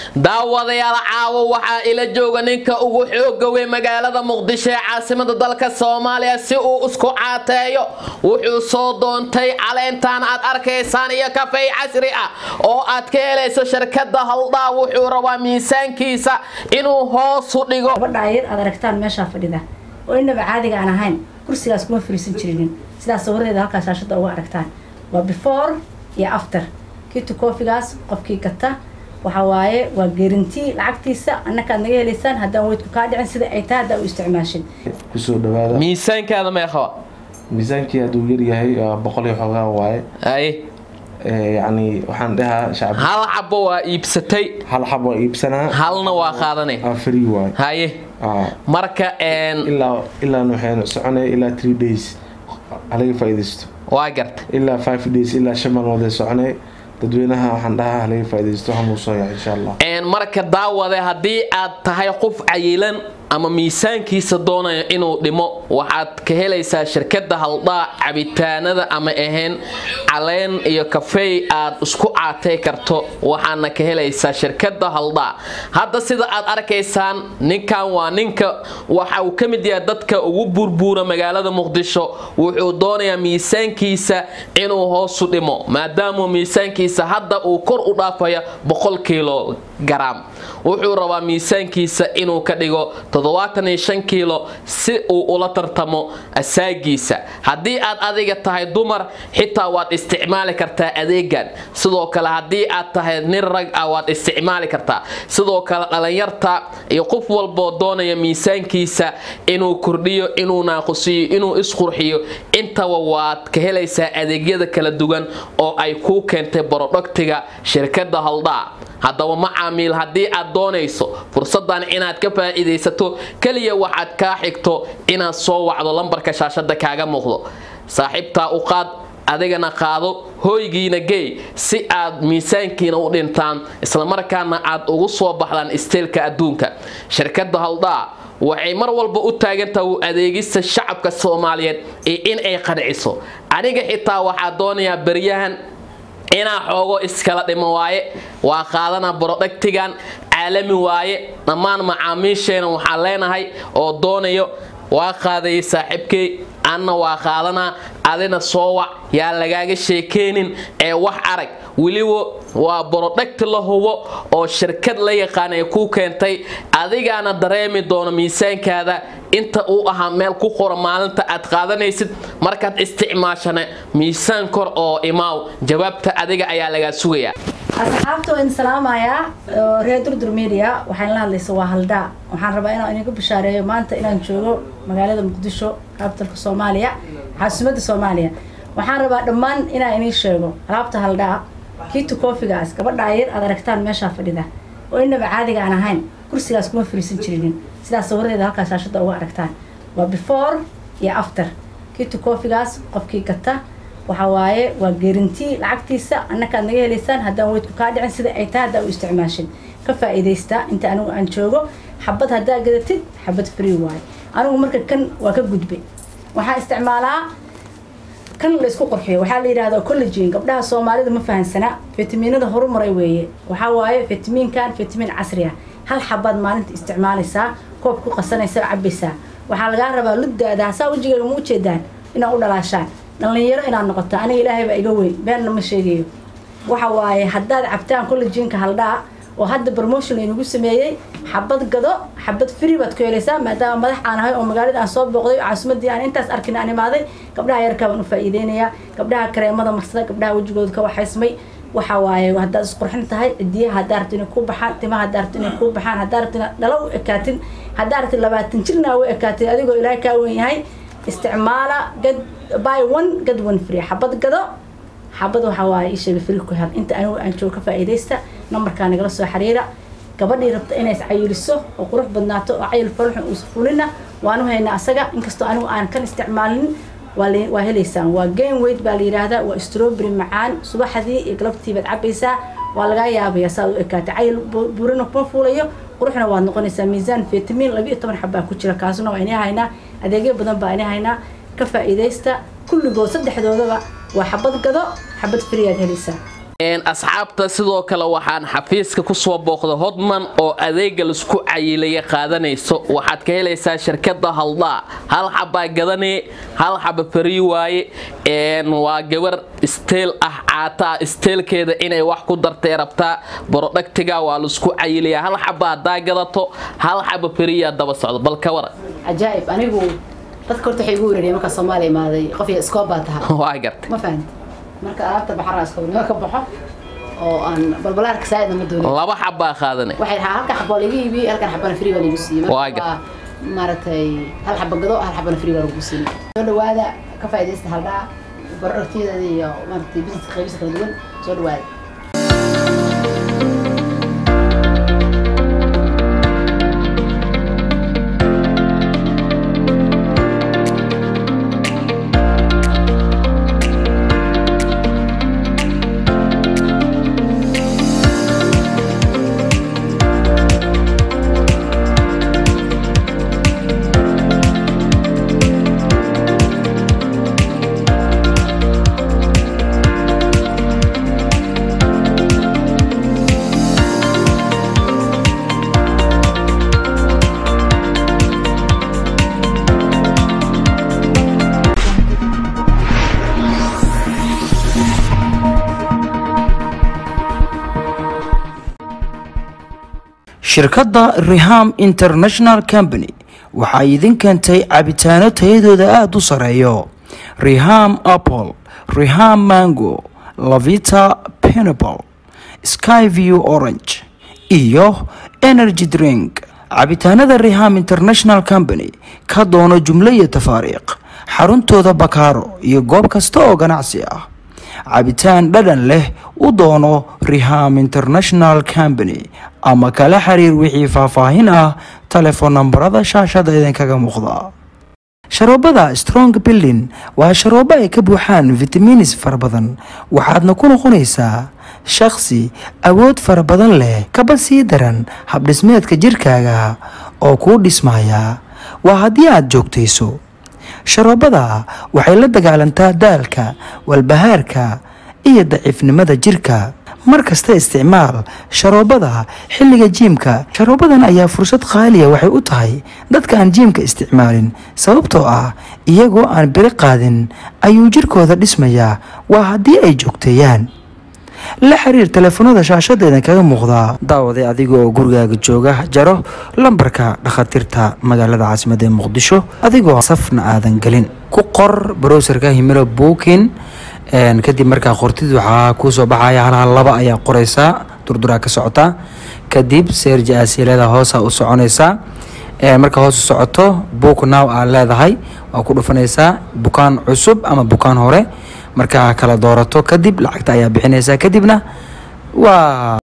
daawadayaal caawo waxaa ila jooga ninka ugu xooga wey magaalada muqdisho ee caasimada dalka soomaaliya si uu isku caateeyo wuxuu soo doontay caleentan aad arkaysaan iyo kafey casri ah oo aad ka helayso shirkada haldhaa wuxuu rabaa miisaankiisa inuu hoosu dhigo gabadha ayar aad aragtaan meeshaa fadhida oo inaba caadiga aan ahayn kursigaas kuma fariisan jirinin sidaas sawiradeeda halkaa shaashada uga aragtaan waa before iyo after kitu koofigaas qofkii gata waxa waaye waa geerintii lacagtiisa annakaad naga helaysaan haddaan weydku kaa dhicin sida ay tahay haddaa u isticmaashin kusoo dhawaada miisaankaada meeqaba miisaankii hadduu yaryahay waa boqol iyo xoogaa waaye ay Ee, yacni waxaan dhahaa shacab hal xabo waa iibsatay hal xab waa iibsanaa halna waa qaadanay aa free waaye haye Aa, marka een ilaa ilaa waxaynu soconaya ilaa three days halaga faa'iidaysto waa garta ilaa five days ilaa shan maalmood ay soconay dadweynaha waxaan dhahaa halaga faa'iidaysto waxaan soo yahay insha allah een marka daawade haddii aad tahay qof cayilan ama miisaankiisa doonaya inuu dhimo waxaad ka helaysaa shirkada haldhaa cabitaanada ama ahayn caleen iyo kafey aad isku caatay karto waxaana ka helaysaa shirkada haldhaa hadda sida aad arkaysaan ninkan waa ninka waxa uu ka mid yahay dadka ugu burbuura magaalada muqdisho wuxuu doonayaa miisaankiisa inuu hoosu dhimo maadaama miisaankiisa hadda uu kor u dhaafaya boqol kiilo garaam wuxuu rabaa miisaankiisa inuu ka dhigo kiilo si uu ula tartamo asaagiisa haddii aad adiga tahay dumar xitaa waad isticmaali kartaa adeegan sidoo kale haddii aad tahay nin rag ah waad isticmaali kartaa sidoo kale dhalinyarta iyo qof walboo doonaya miisaankiisa inuu kordhiyo inuu naaqusiyo inuu isqurxiyo intaba waad ka helaysaa adeegyada kala duwan oo ay kuu keentay borodhogtiga shirkada haldhaa haddaba macaamiil haddii aad doonayso fursadan inaad ka faa'iidaysato keliya waxaad kaa xigto inaad soo wacdo lambarka shaashada kaaga muuqdo saaxiibtaa u qaad adigana qaado hooygiina geey si aad miisaankiina u dhintaan islamarkaana aad ugu soo baxdaan isteelka adduunka shirkada haldhaa waxay mar walba u taagantaha u adeegista shacabka soomaaliyeed iyo in ay qanciso aniga xitaa waxaa doonayaa beryahan inaa xoogo iskala dhimo waaye waa qaadana borodhagtigan caalami waaye dhammaan macaamiisheena waxaan leenahay oo doonayo waa qaadayay saaxiibkey anna waa qaadanaa adina soo wac yaa lagaaga sheekeynin ee wax arag weliba waa borodhagti la hubo oo shirkad la yaqaan ay kuu keentay adigaana dareemi doono miisaankaada inta uu ahaa meel ku qora maalinta aad qaadanaysid markaad isticmaashana miisaan kor oo imaaw jawaabta adiga ayaa lagaa sugayaa asxaabta waan salaamayaa oo reer durdur media waxaan la hadlaysa waa haldhaa waxaan rabaa inaan idinku bishaareeyo maanta inaan joogo magaalada muqdisho capitalka soomaaliya caasimadda soomaaliya waxaan rabaa dhammaan inaan idiin sheego alaabta haldhaa kiitu koofigaas gabadha ayar aad aragtaan meeshaa fadhida oo inaba caadiga aan ahayn kursigaas kuma fariisan jirinin sidaas sawiradeeda halkaa shaashada uga aragtaan waa before iyo after kiitu koofigaas qofkii gata waxa waaye waa geerintii lacagtiisa annakaad naga helaysaan haddaan weydku kaa dhicin sida ay tahay haddaa u isticmaashin ka faa'iidaysta inta anigu aan joogo xabad haddaa gadatid xabad free waaye anigu marka kan waa ka gudbay waxaan isticmaalaa kan la isku qurxiyo waxaa la yidhahdaa collagen gabdhaha soomaalida ma fahansana fitamiinada horumaray weeye waxaa waaye fitamiinkan fitamiin casri ah hal xabaad maalinta isticmaalaysaa koob ku qasanaysaa cabaysaa waxaa lagaa rabaa luddaada hasaa wejigaaga ma ujeedaan inaad u dhalaashaan dhalinyaro inaad noqoto aniga ilaahay baa iga weyn beenna ma sheegayo waxa waaye haddaad cabtaan collagenka haldhaa oo hadda promotion laynagu sameeyey xabad gado xabad free baad ku helaysaa maadaama madax aan ahay oo magaalada aan soo booqday oo caasimadii aan intaas arkin aan imaaday gabdhaha yarkaa baan u faa'iideynayaa gabdhaha kareemada marsada gabdhaha wejigooda ka waxaysmay waxa waaye haddaad isqurxin tahay cidiyaha haddaa rabto inay kuu baxaan timaha haddaa rabto inay kuu baxaan haddaa rabto inaad dhalo u ekaatin haddaa rabto labaatan jirna u ekaatin adigoo ilaahay kaa weyn yahay isticmaala gad buy one gad one free xabad gado xabad waxaa waaye ii sheegay free ku hel inta anigu aan joogo ka faa'iidaysta nambarkaa nagala soo xiriira gabadhii rabta inay iscayiliso oo qurux badnaato oo cayil faruxun uusa fulina waanu haynaa asaga inkastoo anigu aan kan isticmaalin waa helaysaan waa game weight baa la yidhaahdaa waa strawberry macaan subaxdii iyo galabtii baad cabaysaa waa lagaa yaabaya saad u ekaatay cayil burina kuma fuulayo quruxna waad noqonaysaa miisaan fitamiin labiiyo toban xabbaa ku jira kaasuna waa inay haynaa adeegyo badan baa inay haynaa ka faa'iidaysta kulligood saddexdoodaba waa xabad gado xabad free aad helaysaa asxaabta sidoo kale waxaan xafiiska kusoo booqda hodman oo adeega laisku cayilaya qaadanayso waxaad ka helaysaa shirkada haldaa hal xabaa gadanee hal xaba farii waaye waa gabar isteel ah caataa isteelkeeda inay wax ku dartay rabtaa borodhagtiga waa laisku cayilaya hal xaba hadaa gadato hal xaba fariyaa daba socdo bal ka wara cajaa'ib anigu dadka horta waxay igu weerariyay markaa soomaaliya imaaday qof iyo iskoob baa tahay waa gartay ma fahanti marka alaabta baxaraa iskoobnimo ka baxo oo aan balbalaarka saa'idna ma doonin laba xabaa qaadanay waxay dhahaa halkan xaboo laga iibiyey halkan xabana free baa lagu siiyey Waa marka gar- waa maaragtay hal xaba gado hal xabana free baa lagu siiyey soo dhawaada ka faa'iidaysta haldhaa barodhagtiyadeeda iyo maaragtay busineska qaybisa kala duwan soo dhawaada shirkadda riham international company waxay idin keentay cabitaano tayadooda aada u sareeyo riham apple riham mango lavita pineapple skyview orange iyo energy drink cabitaanada riham international company ka doono jumlo iyo tafaariiq xaruntooda bakaaro iyo goob kasta oo ganacsi ah cabitaan dhadhan leh u doono riham international company ama kala xiriir wixii faahfaahin ah telefoon nambarada shaashada idinkaga muuqda sharoobada strong building waa sharoobo ay ka buuxaan vitamiinis fara badan waxaadna ku noqonaysaa shakhsi awood fara badan leh kaba sii daran habdhismeedka jirkaaga oo kuu dhismaya waa haddii aad joogtayso sharoobada waxay la dagaalantaa daalka walbahaarka iyo daciifnimada jirka mar kasta isticmaal sharoobada xilliga jiimka sharoobadan ayaa fursad qaaliya waxay u tahay dadka aan jiimka isticmaalin sababtoo ah iyagoo aan biri qaadin ayuu jirkooda dhismayaa waa haddii ay joogteeyaan la xiriir telefoonada shaashadeeda kaga muuqdaa daawaday adiga oo gurigaaga jooga jaro lambarka dhakhaatiirta magaalada caasimada ee muqdisho adigoo safna aadan gelin ku qor browserka himilo bookin kadib markaa qortid waxaa kuusoo baxaya hal hal laba ayaa qoreysaa durduraa ka socota kadib seerji aasiilada hoosa u soconaysaa marka hoos u socoto book now aa leedahay waa ku dhufanaysaa bukaan cusub ama bukaan hore markaa kala doorato kadib lacagta ayaa bixinaysaa kadibna waa